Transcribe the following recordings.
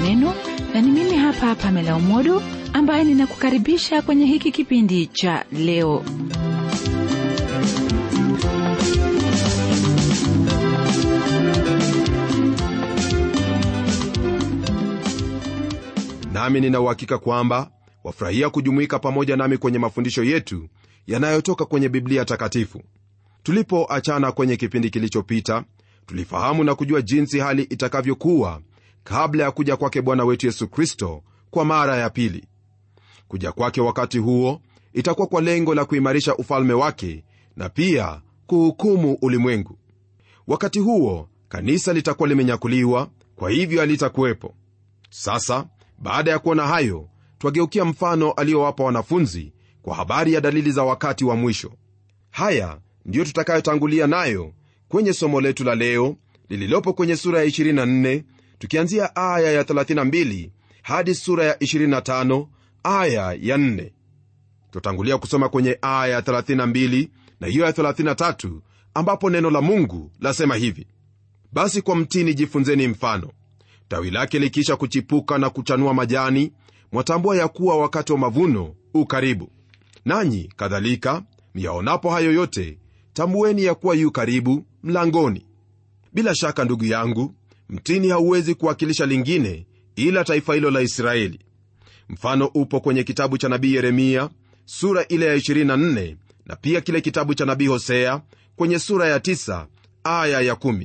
neno na ni mimi hapa pamela umodo ambaye ninakukaribisha kwenye hiki kipindi cha leo nami nina uhakika kwamba wafurahia kujumuika pamoja nami kwenye mafundisho yetu yanayotoka kwenye biblia takatifu tulipoachana kwenye kipindi kilichopita tulifahamu na kujua jinsi hali itakavyokuwa kabla ya kuja kwake bwana wetu yesu kristo kwa mara ya pili kuja kwake wakati huo itakuwa kwa lengo la kuimarisha ufalme wake na pia kuhukumu ulimwengu wakati huo kanisa litakuwa limenyakuliwa kwa hivyo halitakuwepo sasa baada ya kuona hayo twageukia mfano aliyowapa wanafunzi kwa habari ya dalili za wakati wa mwisho haya ndiyo tutakayotangulia nayo kwenye somo letu la leo lililopo kwenye sura ya 24 tukianzia aya ya 32 hadi sura ya 25 aya ya 4 tutangulia kusoma kwenye aya ya 32 na hiyo ya 33 ambapo neno la mungu lasema hivi basi kwa mtini jifunzeni mfano tawi lake likiisha kuchipuka na kuchanua majani mwatambua ya kuwa wakati wa mavuno u karibu nanyi kadhalika myaonapo hayo yote tambueni ya kuwa yu karibu mlangoni bila shaka ndugu yangu mtini hauwezi kuwakilisha lingine ila taifa hilo la israeli mfano upo kwenye kitabu cha nabii yeremia sura ile ya 24 na pia kile kitabu cha nabii hosea kwenye sura ya 9 aya ya 1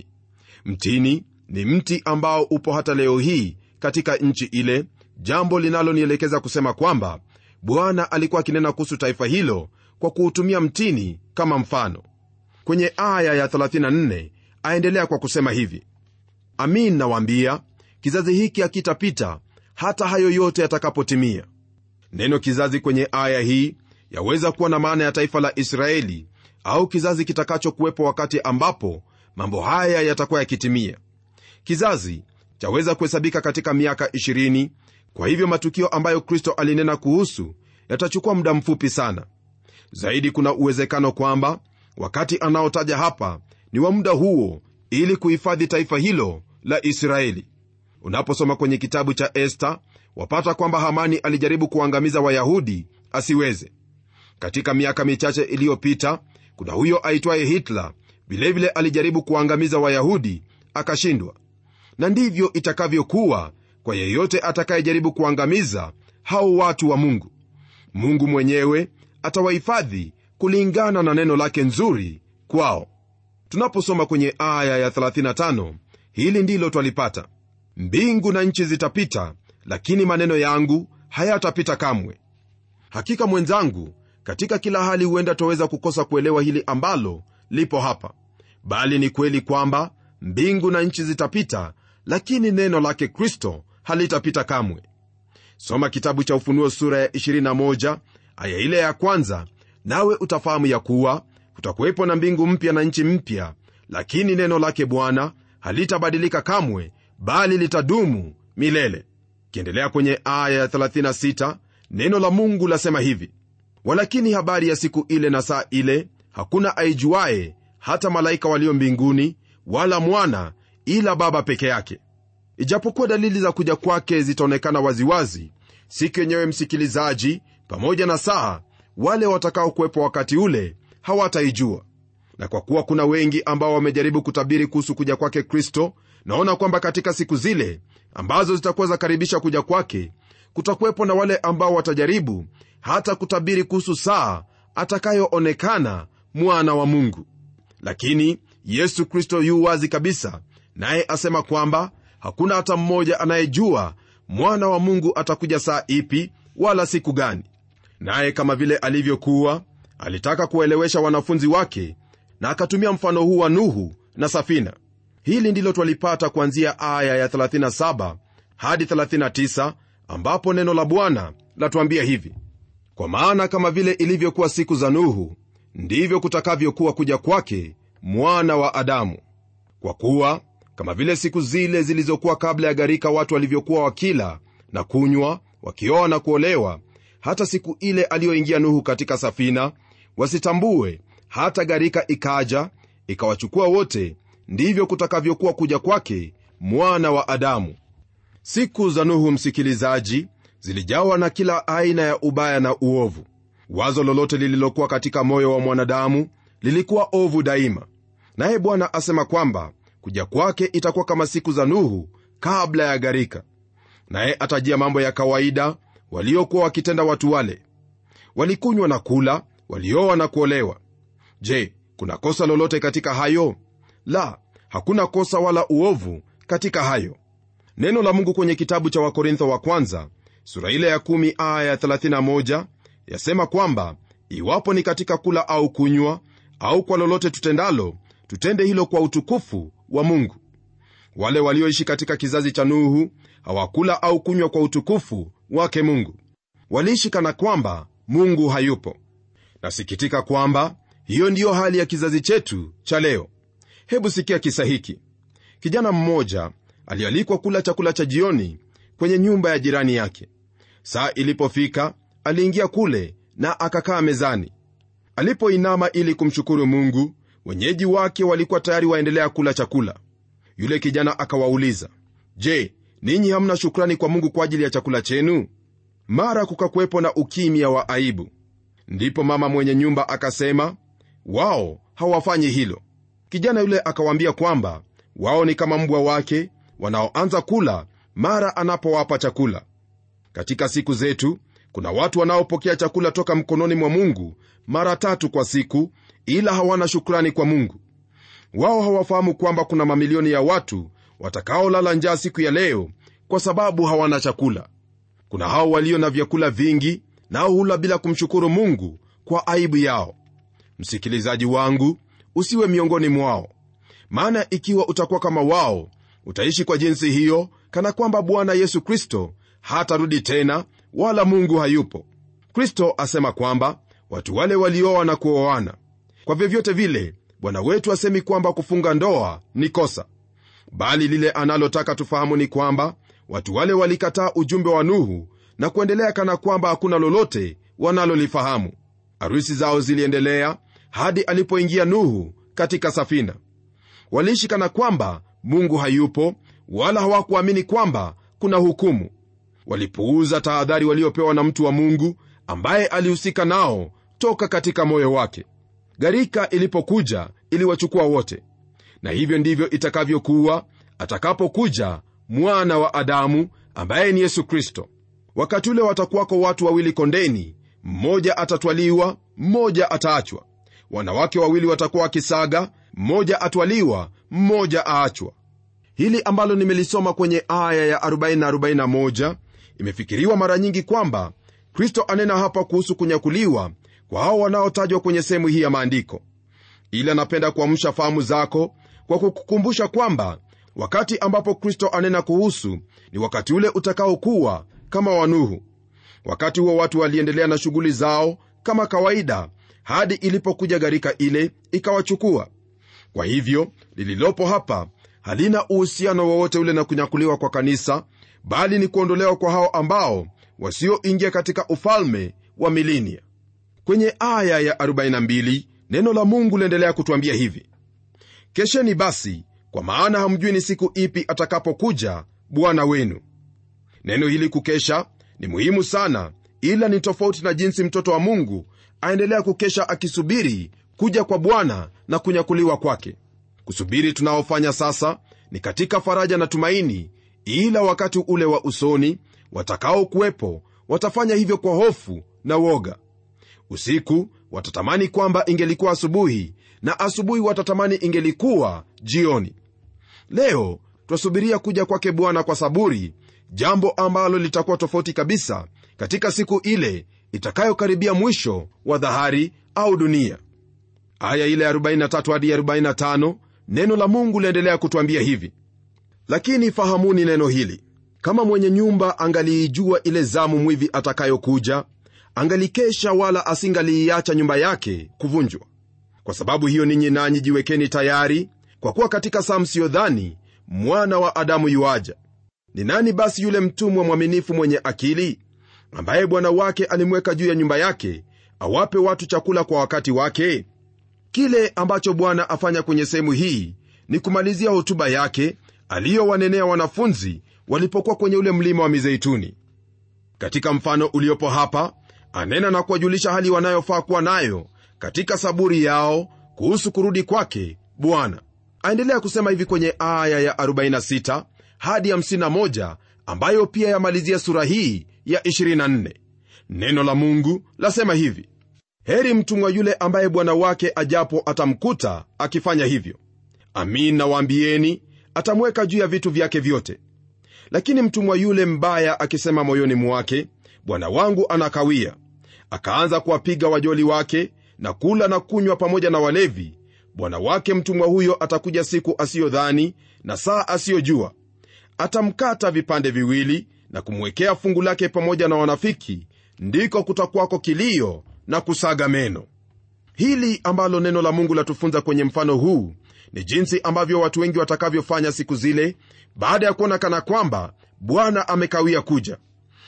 mtini ni mti ambao upo hata leo hii katika nchi ile jambo linalonielekeza kusema kwamba bwana alikuwa akinena kuhusu taifa hilo kwa kuutumia mtini kama mfano kwenye aya ya 34 aendelea kwa kusema hivi amin nawaambia kizazi hiki hakitapita hata hayo yote yatakapotimia neno kizazi kwenye aya hii yaweza kuwa na maana ya taifa la israeli au kizazi kitakachokuwepo wakati ambapo mambo haya yatakuwa yakitimia kizazi chaweza kuhesabika katika miaka 20 kwa hivyo matukio ambayo kristo alinena kuhusu yatachukua muda mfupi sana zaidi kuna uwezekano kwamba wakati anaotaja hapa ni wa muda huo ili kuhifadhi taifa hilo la israeli unaposoma kwenye kitabu cha esta wapata kwamba hamani alijaribu kuangamiza wayahudi asiweze katika miaka michache iliyopita kuna huyo aitwaye hitler vilevile alijaribu kuangamiza wayahudi akashindwa na ndivyo itakavyokuwa kwa yeyote atakayejaribu kuangamiza hao watu wa mungu mungu mwenyewe atawahifadhi kulingana na neno lake nzuri kwao tunaposoma kwenye aya ya 35 hili ndilo twalipata mbingu na nchi zitapita lakini maneno yangu hayatapita kamwe hakika mwenzangu katika kila hali huenda twaweza kukosa kuelewa hili ambalo lipo hapa bali ni kweli kwamba mbingu na nchi zitapita lakini neno lake kristo halitapita kamwe soma kitabu cha ufunuo sura ya 21 aya ile ya kwanza nawe utafahamu ya kuwa kutakuwepo na mbingu mpya na nchi mpya lakini neno lake bwana halitabadilika kamwe bali litadumu milele kiendelea kwenye aya ya 36 neno la mungu lasema hivi walakini habari ya siku ile na saa ile hakuna aijuaye hata malaika walio mbinguni wala mwana ila baba peke yake ijapokuwa dalili za kuja kwake zitaonekana waziwazi siku yenyewe msikilizaji pamoja na saa wale watakaokuwepo wakati ule hawataijua na kwa kuwa kuna wengi ambao wamejaribu kutabiri kuhusu kuja kwake kristo naona kwamba katika siku zile ambazo zitakuwa zakaribisha kuja kwake kutakuwepo na wale ambao watajaribu hata kutabiri kuhusu saa atakayoonekana mwana wa mungu lakini yesu kristo yu wazi kabisa naye asema kwamba hakuna hata mmoja anayejua mwana wa mungu atakuja saa ipi wala siku gani naye kama vile alivyokuwa alitaka kuwaelewesha wanafunzi wake na akatumia mfano huu wa nuhu na safina hili ndilo twalipata kuanzia aya ya 37 hadi 39 ambapo neno la bwana latuambia hivi kwa maana kama vile ilivyokuwa siku za nuhu ndivyo kutakavyokuwa kuja kwake mwana wa adamu kwa kuwa kama vile siku zile zilizokuwa kabla ya gharika watu walivyokuwa wakila na kunywa wakioa na kuolewa hata siku ile aliyoingia nuhu katika safina wasitambue hata gharika ikaja ikawachukua wote ndivyo kutakavyokuwa kuja kwake mwana wa adamu siku za nuhu msikilizaji zilijawa na kila aina ya ubaya na uovu wazo lolote lililokuwa katika moyo wa mwanadamu lilikuwa ovu daima naye bwana asema kwamba kuja kwake itakuwa kama siku za nuhu kabla ya gharika naye atajia mambo ya kawaida waliokuwa wakitenda watu wale walikunywa na kula walioa na kuolewa je kuna kosa lolote katika hayo la hakuna kosa wala uovu katika hayo neno la mungu kwenye kitabu cha wakorintho wa kwanza sura ile ya 1 aya ya 31 yasema kwamba iwapo ni katika kula au kunywa au kwa lolote tutendalo tutende hilo kwa utukufu wa mungu wale walioishi katika kizazi cha nuhu hawakula au kunywa kwa utukufu wake mungu waliishi kana kwamba mungu hayupo nasikitika kwamba hiyo ndiyo hali ya kizazi chetu cha leo hebu sikia kisa hiki kijana mmoja alialikwa kula chakula cha jioni kwenye nyumba ya jirani yake saa ilipofika aliingia kule na akakaa mezani alipoinama ili kumshukuru mungu wenyeji wake walikuwa tayari waendelea kula chakula yule kijana akawauliza je ninyi hamna shukrani kwa mungu kwa ajili ya chakula chenu mara kukakuwepo na ukimya wa aibu ndipo mama mwenye nyumba akasema wao hawafanyi hilo kijana yule akawaambia kwamba wao ni kama mbwa wake wanaoanza kula mara anapowapa chakula katika siku zetu kuna watu wanaopokea chakula toka mkononi mwa mungu mara tatu kwa siku ila hawana shukrani kwa mungu wao hawafahamu kwamba kuna mamilioni ya watu watakaolala njaa siku ya leo kwa sababu hawana chakula kuna hao walio na vyakula vingi nao hula bila kumshukuru mungu kwa aibu yao msikilizaji wangu usiwe miongoni mwao maana ikiwa utakuwa kama wao utaishi kwa jinsi hiyo kana kwamba bwana yesu kristo hatarudi tena wala mungu hayupo kristo asema kwamba watu wale walioa na kuoana kwa vyovyote vile bwana wetu asemi kwamba kufunga ndoa ni kosa bali lile analotaka tufahamu ni kwamba watu wale walikataa ujumbe wa nuhu na kuendelea kana kwamba hakuna lolote wanalolifahamu arusi zao ziliendelea hadi alipoingia nuhu katika safina waliishi kana kwamba mungu hayupo wala hawakuamini kwamba kuna hukumu walipuuza tahadhari waliopewa na mtu wa mungu ambaye alihusika nao toka katika moyo wake gharika ilipokuja iliwachukua wote na hivyo ndivyo itakavyokuwa atakapokuja mwana wa adamu ambaye ni yesu kristo wakati ule watakuwako watu wawili kondeni mmoja atatwaliwa mmoja ataachwa wanawake wawili watakuwa wakisaga mmoja atwaliwa mmoja aachwa hili ambalo nimelisoma kwenye aya ya 4041 imefikiriwa mara nyingi kwamba kristo anena hapa kuhusu kunyakuliwa kwa hao wanaotajwa kwenye sehemu hii ya maandiko ila napenda kuamsha fahamu zako kwa kukukumbusha kwamba wakati ambapo kristo anena kuhusu ni wakati ule utakaokuwa kama wanuhu wakati huo watu waliendelea na shughuli zao kama kawaida hadi ilipokuja gharika ile ikawachukua kwa hivyo lililopo hapa halina uhusiano wowote ule na kunyakuliwa kwa kanisa bali ni kuondolewa kwa hao ambao wasioingia katika ufalme wa milinia kwenye aya ya 42 neno la mungu liendelea kutwambia hivi kesheni basi kwa maana hamjui ni siku ipi atakapokuja bwana wenu neno hili kukesha ni muhimu sana ila ni tofauti na jinsi mtoto wa mungu aendelea kukesha akisubiri kuja kwa bwana na kunyakuliwa kwake kusubiri tunaofanya sasa ni katika faraja na tumaini ila wakati ule wa usoni watakaokuwepo watafanya hivyo kwa hofu na woga usiku watatamani kwamba ingelikuwa asubuhi na asubuhi watatamani ingelikuwa jioni leo twasubiria kuja kwake bwana kwa saburi jambo ambalo litakuwa tofauti kabisa katika siku ile itakayokaribia mwisho wa dhahari au dunia aya ile 43 hadi 45 neno la mungu liendelea kutwambia hivi lakini fahamuni neno hili kama mwenye nyumba angaliijua ile zamu mwivi atakayokuja angalikesha wala asingaliiacha nyumba yake kuvunjwa kwa sababu hiyo ninyi nanyi jiwekeni tayari kwa kuwa katika saa msiyodhani mwana wa adamu yuaja ni nani basi yule mtumwa mwaminifu mwenye akili ambaye bwana wake alimweka juu ya nyumba yake awape watu chakula kwa wakati wake kile ambacho bwana afanya kwenye sehemu hii ni kumalizia hotuba yake aliyowanenea wanafunzi walipokuwa kwenye ule mlima wa mizeituni katika mfano uliopo hapa anena na kuwajulisha hali wanayofaa kuwa nayo katika saburi yao kuhusu kurudi kwake bwana aendelea kusema hivi kwenye aya ya 46 hadi 51 ambayo pia yamalizia sura hii ya 24 neno la mungu lasema hivi heri mtumwa yule ambaye bwana wake ajapo atamkuta akifanya hivyo amin nawaambieni atamweka juu ya vitu vyake vyote lakini mtumwa yule mbaya akisema moyoni mwake bwana wangu anakawia akaanza kuwapiga wajoli wake na kula na kunywa pamoja na walevi bwana wake mtumwa huyo atakuja siku asiyodhani na saa asiyojua atamkata vipande viwili na kumwekea fungu lake pamoja na wanafiki ndiko kutakwako kilio na kusaga meno hili ambalo neno la mungu latufunza kwenye mfano huu ni jinsi ambavyo watu wengi watakavyofanya siku zile baada ya kuona kana kwamba bwana amekawia kuja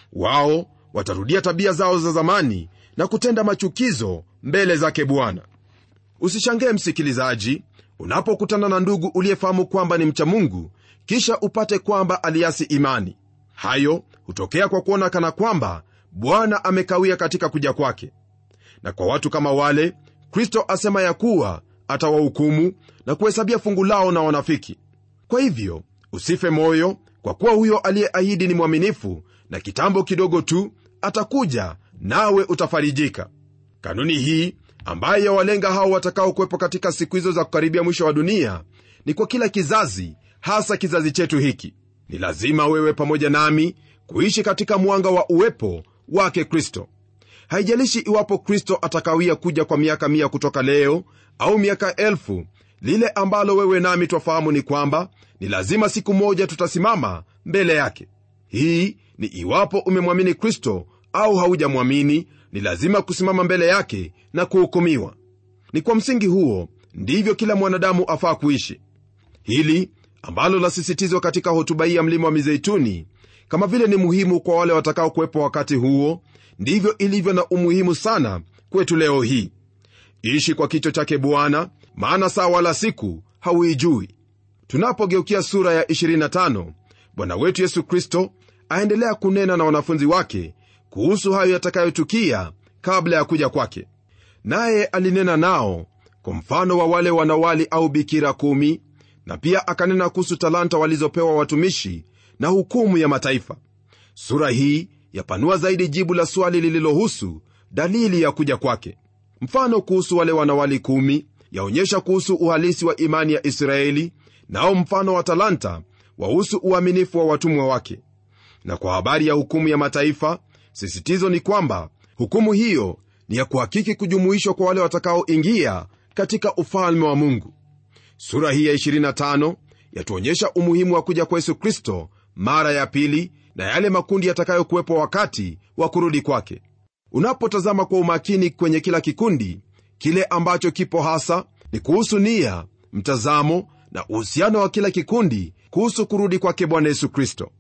wao watarudia tabia zao za zamani na kutenda machukizo mbele zake bwana usishangae msikilizaji unapokutana na ndugu uliyefahamu kwamba ni mcha mungu kisha upate kwamba aliasi imani hayo hutokea kwa kuona kana kwamba bwana amekawia katika kuja kwake na kwa watu kama wale kristo asema ya kuwa atawahukumu na kuhesabia fungu lao na wanafiki kwa hivyo usife moyo kwa kuwa huyo aliyeahidi ni mwaminifu na kitambo kidogo tu atakuja nawe utafarijika kanuni hii ambayo yawalenga hao watakaokuwepo katika siku hizo za kukaribia mwisho wa dunia ni kwa kila kizazi hasa kizazi chetu hiki ni lazima wewe pamoja nami kuishi katika mwanga wa uwepo wake kristo haijalishi iwapo kristo atakawia kuja kwa miaka mia kutoka leo au miaka elfu lile ambalo wewe nami twafahamu ni kwamba ni lazima siku moja tutasimama mbele yake hii ni iwapo umemwamini kristo au haujamwamini ni lazima kusimama mbele yake na kuhukumiwa ni kwa msingi huo ndivyo kila mwanadamu afaa kuishi hili ambalo lasisitizwa katika hotuba hii ya mlima wa mizeituni kama vile ni muhimu kwa wale watakao kuwepo wakati huo ndivyo ilivyo na umuhimu sana kwetu leo hii ishi kwa kicho chake bwana maana saa wala siku hauijui tunapogeukia sura ya 25 bwana wetu yesu kristo aendelea kunena na wanafunzi wake kuhusu hayo yatakayotukia kabla ya kuja kwake naye alinena nao kwa mfano wa wale wanawali au bikira kumi na pia akanena kuhusu talanta walizopewa watumishi na hukumu ya mataifa sura hii yapanua zaidi jibu la swali lililohusu dalili ya kuja kwake mfano kuhusu wale wanawali kumi yaonyesha kuhusu uhalisi wa imani ya israeli nao mfano wa talanta wahusu uaminifu wa watumwa wake na kwa habari ya hukumu ya mataifa sisitizo ni kwamba hukumu hiyo ni ya kuhakiki kujumuishwa kwa wale watakaoingia katika ufalme wa mungu sura hii ya 25 yatuonyesha umuhimu wa kuja kwa yesu kristo mara ya pili na yale makundi yatakayokuwepo wakati wa kurudi kwake unapotazama kwa umakini kwenye kila kikundi kile ambacho kipo hasa ni kuhusu nia mtazamo na uhusiano wa kila kikundi kuhusu kurudi kwake bwana yesu kristo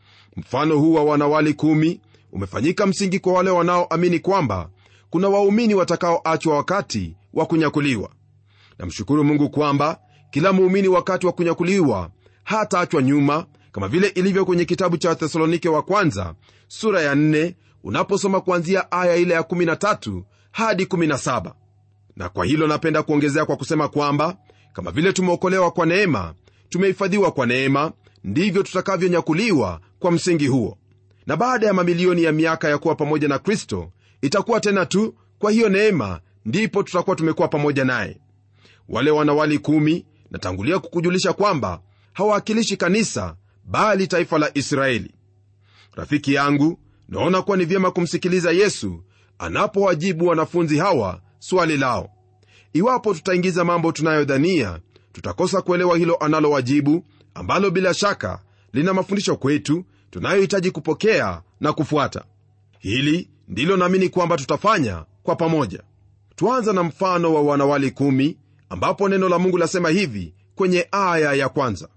mfano huu wa wanawali kumi umefanyika msingi kwa wale wanaoamini kwamba kuna waumini watakaoachwa wakati wa kunyakuliwa namshukuru mungu kwamba kila muumini wakati wa kunyakuliwa hataachwa nyuma kama vile ilivyo kwenye kitabu cha wathesalonike wa kwanza sura ya 4 unaposoma kuanzia aya ile ya 13 hadi 17 na kwa hilo napenda kuongezea kwa kusema kwamba kama vile tumeokolewa kwa neema tumehifadhiwa kwa neema ndivyo tutakavyonyakuliwa kwa msingi huo na baada ya mamilioni ya miaka ya kuwa pamoja na kristo itakuwa tena tu kwa hiyo neema ndipo tutakuwa tumekuwa pamoja naye wale wanawali kumi natangulia kukujulisha kwamba hawawakilishi kanisa bali taifa la israeli rafiki yangu naona kuwa ni vyema kumsikiliza yesu anapowajibu wanafunzi hawa swali lao iwapo tutaingiza mambo tunayodhania tutakosa kuelewa hilo analowajibu ambalo bila shaka lina mafundisho kwetu tunayohitaji kupokea na kufuata hili ndilo naamini kwamba tutafanya kwa pamoja tuanza na mfano wa wanawali kumi ambapo neno la mungu lasema hivi kwenye aya ya kwanza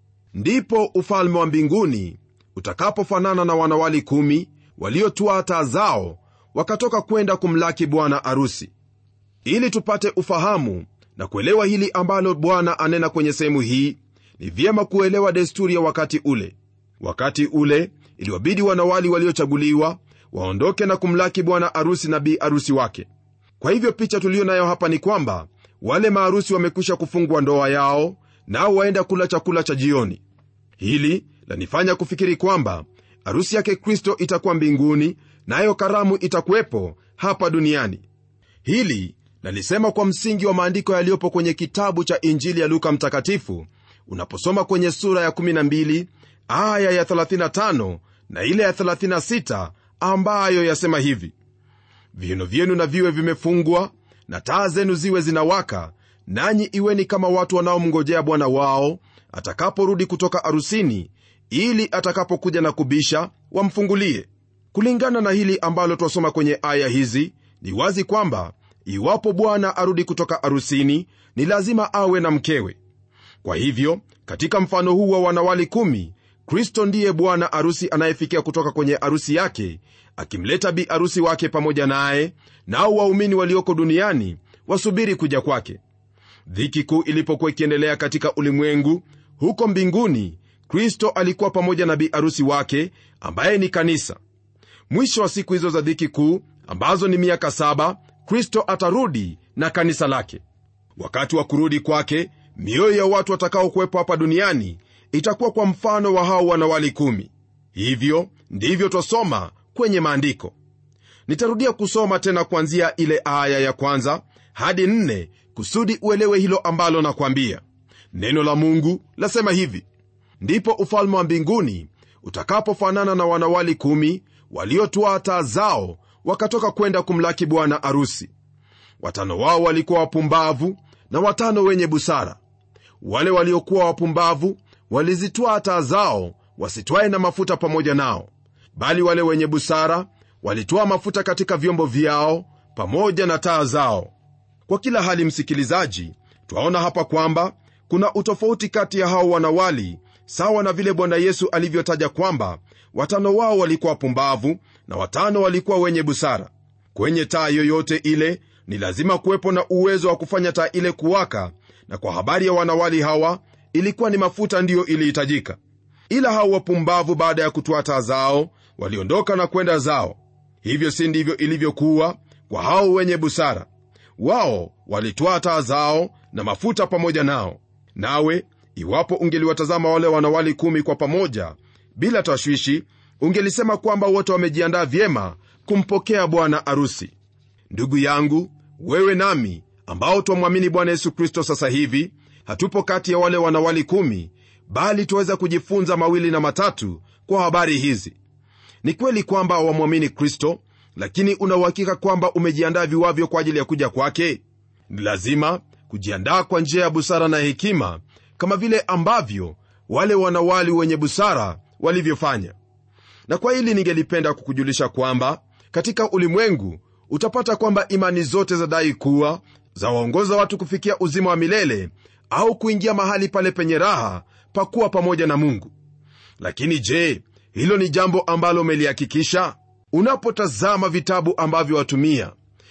ndipo ufalme wa mbinguni utakapofanana na wanawali kumi waliotwaa taa zao wakatoka kwenda kumlaki bwana arusi ili tupate ufahamu na kuelewa hili ambalo bwana anena kwenye sehemu hii ni vyema kuelewa desturi ya wakati ule wakati ule iliwabidi wanawali waliochaguliwa waondoke na kumlaki bwana arusi na bi arusi wake kwa hivyo picha tuliyo nayo hapa ni kwamba wale maarusi wamekwisha kufungwa ndoa yao nao waenda kula chakula cha jioni hili lanifanya kufikiri kwamba arusi yake kristo itakuwa mbinguni nayo karamu itakuwepo hapa duniani hili lalisema kwa msingi wa maandiko yaliyopo kwenye kitabu cha injili ya luka mtakatifu unaposoma kwenye sura ya 12 aya ya 35 na ile ya 36 ambayo yasema hivi viuno vyenu na viwe vimefungwa na taa zenu ziwe zinawaka nanyi iweni kama watu wanaomngojea bwana wao atakaporudi kutoka arusini ili atakapokuja na kubisha wamfungulie kulingana na hili ambalo twasoma kwenye aya hizi ni wazi kwamba iwapo bwana arudi kutoka arusini ni lazima awe na mkewe kwa hivyo katika mfano huu wa wanawali kumi kristo ndiye bwana arusi anayefikia kutoka kwenye arusi yake akimleta bi arusi wake pamoja naye nao waumini walioko duniani wasubiri kuja kwake dhiki kuu ilipokuwa ikiendelea katika ulimwengu huko mbinguni kristo alikuwa pamoja na bi arusi wake ambaye ni kanisa mwisho wa siku hizo za dhiki kuu ambazo ni miaka saba kristo atarudi na kanisa lake wakati wa kurudi kwake mioyo ya watu watakaokuwepo hapa duniani itakuwa kwa mfano wa hao wanawali kumi hivyo ndivyo twasoma kwenye maandiko nitarudia kusoma tena kuanzia ile aya ya kwanza hadi nne kusudi uelewe hilo ambalo nakwambia neno la mungu lasema hivi ndipo ufalme wa mbinguni utakapofanana na wanawali kumi waliotwaa taa zao wakatoka kwenda kumlaki bwana arusi watano wao walikuwa wapumbavu na watano wenye busara wale waliokuwa wapumbavu walizitwaa taa zao wasitwae na mafuta pamoja nao bali wale wenye busara walitwaa mafuta katika vyombo vyao pamoja na taa zao kwa kila hali msikilizaji twaona hapa kwamba kuna utofauti kati ya hao wanawali sawa na vile bwana yesu alivyotaja kwamba watano wao walikuwa wapumbavu na watano walikuwa wenye busara kwenye taa yoyote ile ni lazima kuwepo na uwezo wa kufanya taa ile kuwaka na kwa habari ya wanawali hawa ilikuwa ni mafuta ndiyo ilihitajika ila hao wapumbavu baada ya kutoa taa zao waliondoka na kwenda zao hivyo si ndivyo ilivyokuwa kwa hao wenye busara wao walitwaa taa zao na mafuta pamoja nao nawe iwapo ungeliwatazama wale wanawali kumi kwa pamoja bila tashwishi ungelisema kwamba wote wamejiandaa vyema kumpokea bwana arusi ndugu yangu wewe nami ambao twamwamini bwana yesu kristo sasa hivi hatupo kati ya wale wanawali kumi bali tuweza kujifunza mawili na matatu kwa habari hizi ni kweli kwamba wamwamini kristo lakini unauhakika kwamba umejiandaa viwavyo kwa ajili ya kuja kwake ni lazima kujiandaa kwa njia ya busara na hekima kama vile ambavyo wale wanawali wenye busara walivyofanya na kwa hili ningelipenda kukujulisha kwamba katika ulimwengu utapata kwamba imani zote zadai kuwa zawaongoza watu kufikia uzima wa milele au kuingia mahali pale penye raha pakuwa pamoja na mungu lakini je hilo ni jambo ambalo umelihakikisha unapotazama vitabu ambavyo watumia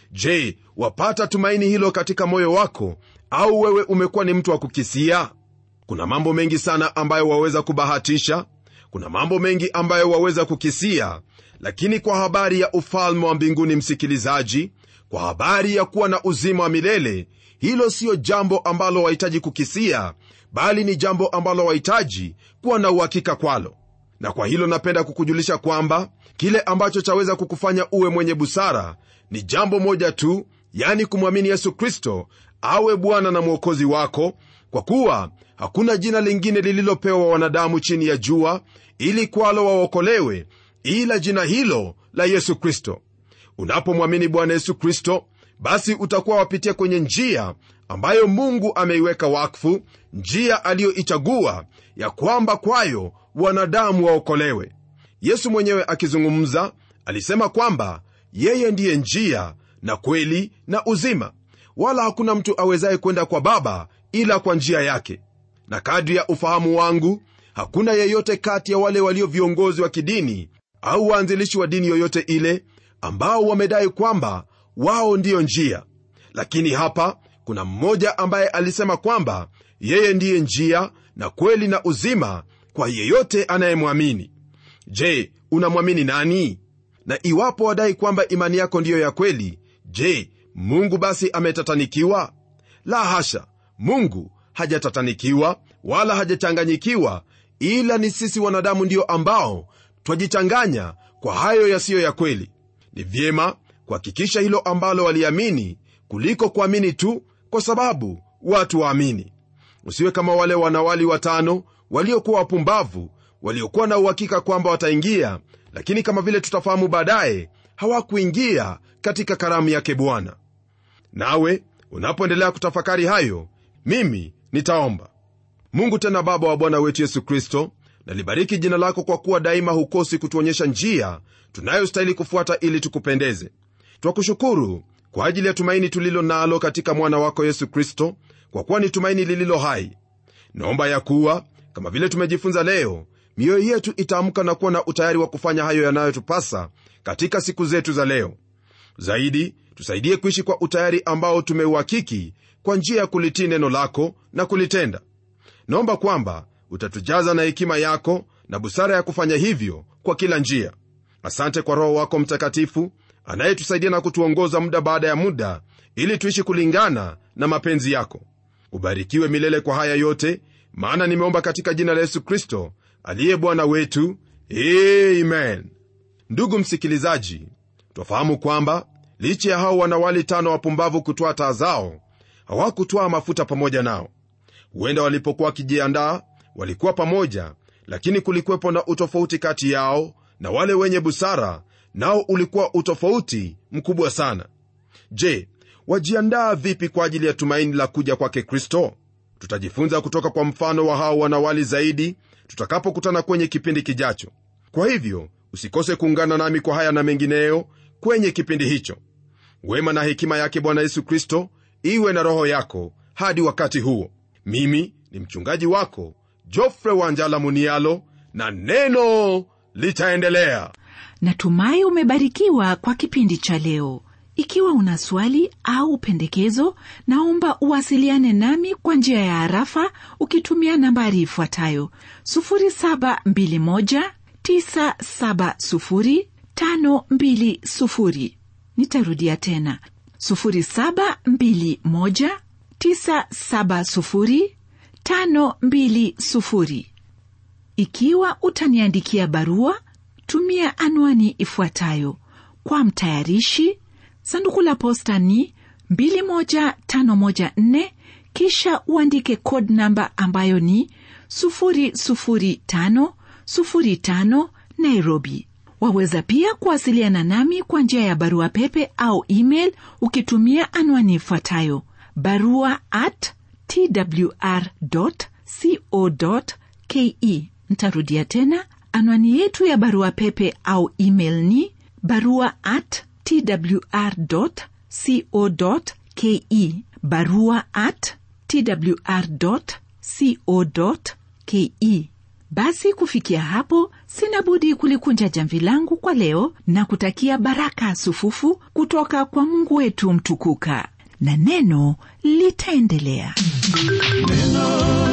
je wapata tumaini hilo katika moyo wako au wewe umekuwa ni mtu wa kukisia kuna mambo mengi sana ambayo waweza kubahatisha kuna mambo mengi ambayo waweza kukisia lakini kwa habari ya ufalme wa mbinguni msikilizaji kwa habari ya kuwa na uzima wa milele hilo siyo jambo ambalo wahitaji kukisia bali ni jambo ambalo wahitaji kuwa na uhakika kwalo na kwa hilo napenda kukujulisha kwamba kile ambacho chaweza kukufanya uwe mwenye busara ni jambo moja tu yani kumwamini yesu kristo awe bwana na mwokozi wako kwa kuwa hakuna jina lingine lililopewa wanadamu chini ya jua ili kwalo waokolewe ila jina hilo la yesu kristo unapomwamini bwana yesu kristo basi utakuwa wapitia kwenye njia ambayo mungu ameiweka wakfu njia aliyoichagua ya kwamba kwayo wanadamu waokolewe yesu mwenyewe akizungumza alisema kwamba yeye ndiye njia na kweli na uzima wala hakuna mtu awezaye kwenda kwa baba ila kwa njia yake na kadri ya ufahamu wangu hakuna yeyote kati ya wale walio viongozi wa kidini au waanzilishi wa dini yoyote ile ambao wamedai kwamba wao ndiyo njia lakini hapa kuna mmoja ambaye alisema kwamba yeye ndiye njia na kweli na uzima kwa yeyote anayemwamini je unamwamini nani na iwapo wadai kwamba imani yako ndiyo ya kweli je mungu basi ametatanikiwa la hasha mungu hajatatanikiwa wala hajachanganyikiwa ila ni sisi wanadamu ndio ambao twajichanganya kwa hayo yasiyo ya kweli ni vyema kuhakikisha hilo ambalo waliamini kuliko kuamini tu kwa sababu watu waamini usiwe kama wale wanawali watano waliokuwa wapumbavu waliokuwa na uhakika kwamba wataingia lakini kama vile tutafahamu baadaye hawakuingia katika karamu yake bwana nawe unapoendelea kutafakari hayo mimi nitaomba mungu tena baba wa bwana wetu yesu kristo nalibariki jina lako kwa kuwa daima hukosi kutuonyesha njia tunayostahili kufuata ili tukupendeze twakushukuru kwa ajili ya tumaini tulilo nalo katika mwana wako yesu kristo kwa kuwa ni tumaini lililo hai naomba ya kuwa kama vile tumejifunza leo mioyo yetu itaamka na kuwa na utayari wa kufanya hayo yanayotupasa katika siku zetu za leo zaidi tusaidie kuishi kwa utayari ambao tumeuhakiki kwa njia ya kulitii neno lako na kulitenda naomba kwamba utatujaza na hekima yako na busara ya kufanya hivyo kwa kila njia asante kwa roho wako mtakatifu anayetusaidia na kutuongoza muda baada ya muda ili tuishi kulingana na mapenzi yako ubarikiwe milele kwa haya yote maana nimeomba katika jina la yesu kristo aliye bwana wetu amen ndugu msikilizaji twafahamu kwamba licha ya hao wanawali tano wapumbavu kutwaa taa zao hawakutwaa mafuta pamoja nao huenda walipokuwa wakijiandaa walikuwa pamoja lakini kulikuwepo na utofauti kati yao na wale wenye busara nao ulikuwa utofauti mkubwa sana je wajiandaa vipi kwa ajili ya tumaini la kuja kwake kristo tutajifunza kutoka kwa mfano wa hao wanawali zaidi tutakapokutana kwenye kipindi kijacho kwa hivyo usikose kuungana nami kwa haya na mengineyo kwenye kipindi hicho wema na hekima yake bwana yesu kristo iwe na roho yako hadi wakati huo mimi ni mchungaji wako jofre wanjala munialo na neno litaendelea natumai umebarikiwa kwa kipindi cha leo ikiwa una swali au pendekezo naomba uwasiliane nami kwa njia ya harafa ukitumia nambari ifuatayo 721970520 nitarudia tena 721970520 ikiwa utaniandikia barua tumia anwani ifuatayo kwa mtayarishi sanduku la posta ni 21514 kisha uandike code namba ambayo ni 00505 nairobi waweza pia kuwasiliana nami kwa njia ya barua pepe au email ukitumia anwani ifuatayo barua at twr co ke ntarudia tena anwani yetu ya barua pepe au email ni barua at twr co ke barua at twr co ke basi kufikia hapo sina budi kulikunja jamvi langu kwa leo na kutakia baraka sufufu kutoka kwa mungu wetu mtukuka na neno litaendelea neno